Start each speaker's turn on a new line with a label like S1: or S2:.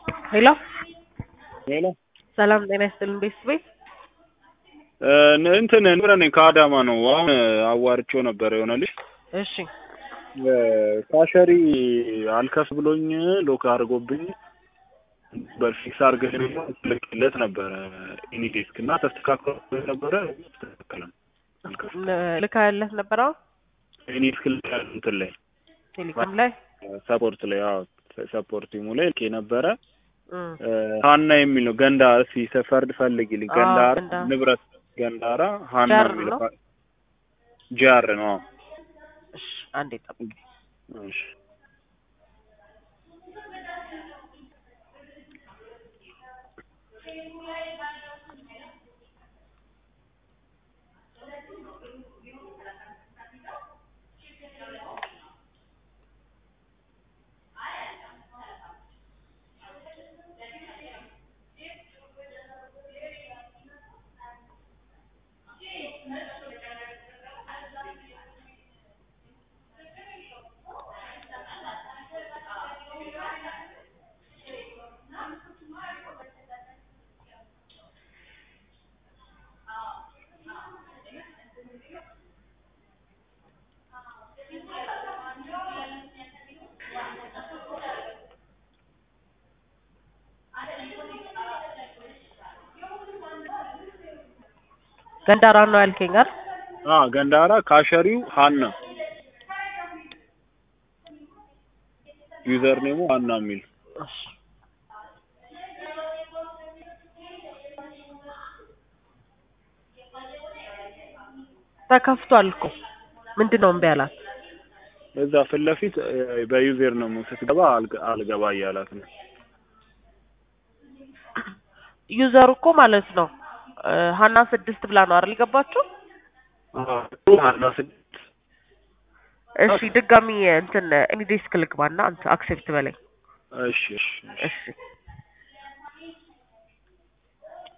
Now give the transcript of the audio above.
S1: ሄሎ
S2: ሄሎ
S1: ሰላም ጤና ይስጥልን ቤተሰቤት
S2: እንትን ንብረ ነኝ ከአዳማ ነው። አሁን አዋርቼው ነበር የሆነ ልጅ
S1: እሺ
S2: ካሸሪ አልከፍ ብሎኝ ሎክ አድርጎብኝ በፊክስ አድርገህ ልክለት ነበረ ኢኒዴስክ እና ተስተካክሎ ነበረ ተስተካከለም አልከፍ
S1: ልካ ያለት ነበረ
S2: ኢኒዴስክ ልክ እንትን ላይ
S1: ቴሌግራም ላይ
S2: ሰፖርት ላይ አዎ ሰፖርት ቲሙ ላይ ልኬ ነበረ
S1: እም፣
S2: ሀና የሚል ነው ገንዳ እስኪ ሰፈርድ ፈልግልኝ
S1: አዎ፣
S2: ገንዳራ
S1: ገንዳ።
S2: ንብረት ገንዳራ ሀና
S1: ጃር
S2: የሚለው
S1: ነው?
S2: ጃር ነው አዎ።
S1: እሺ አንዴ ጠብቅ
S2: እሺ
S1: ገንዳራ ነው ያልከኝ አይደል?
S2: አ ገንዳራ ካሸሪው ሀና ዩዘር ኔሙ ሀና የሚል
S1: እሺ ተከፍቷል እኮ ምንድን ነው እምቢ አላት?
S2: እዛ ፊት ለፊት እ፣ በዩዘር ኔሙ ስትገባ አልገ- አልገባ እያላት ነው።
S1: ዩዘሩ እኮ ማለት ነው እ፣ ሀና ስድስት ብላ ነው አይደል ገባችሁ?
S2: አዎ ሀና ስድስት
S1: እሺ ድጋሚ እንትን ኢኒዴስክ ልግባና አንተ አክሴፕት በለኝ
S2: እሺ እሺ እሺ
S1: እሺ